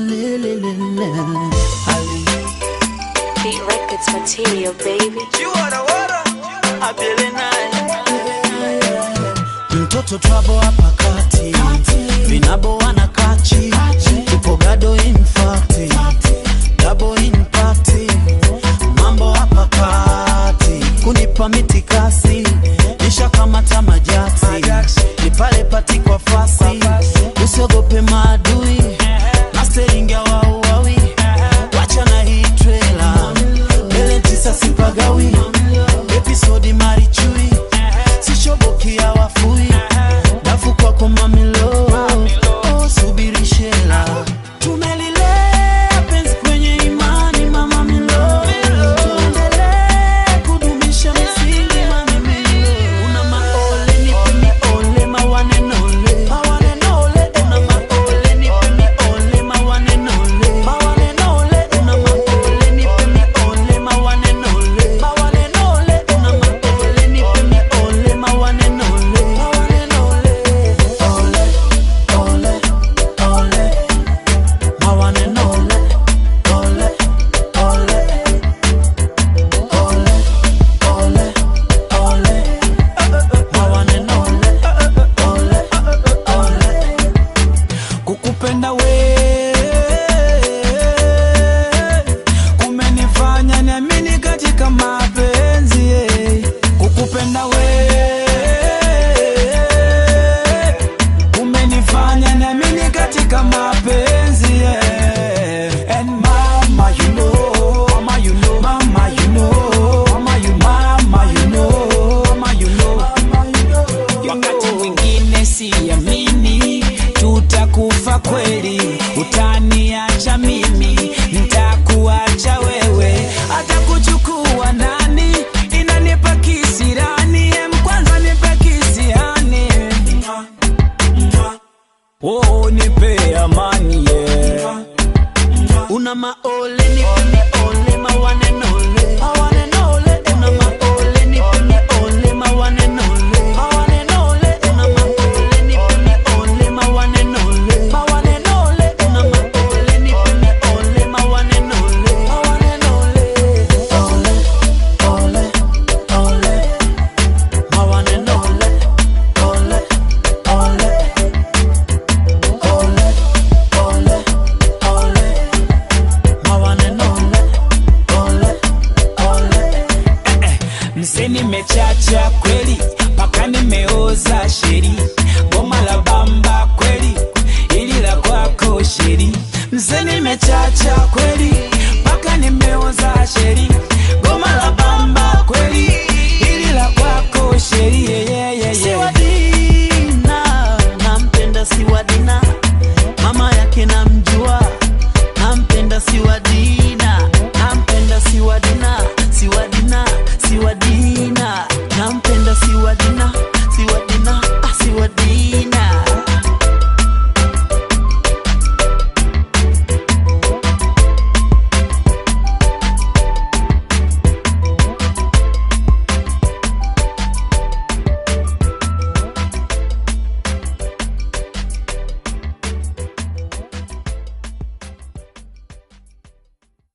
Ali. Beat Records material, baby. mtoto twabo hapa kati vinabo wana kachi tupo gado infati dabo impati mambo hapa kati kunipa mitikasi nishakamata majati ni pale pati kwa fasi usiogope maadui masteringia wauawi wacha na hii trela mbele tisa sipagawi episodi marichui sishobokia wafui dafu kwako mamilo oh, subiri shela tumelilea penzi kwenye imani mama milo tuendelee kudumisha misingi mamimilo una maole nipe miole mawanenole mawanenole una maole nipe miole mawanenole mawanenole una maole nipe miole mawanenole mawanenole una maole nipe miole mawanenole mawanenole ole ole ole mawanenole ole ole ole ole ole mawanenole ole ole kukupenda we kumenifanya niamini katika mapenzi eh. kukupenda we kumenifanya niamini katika mapenzi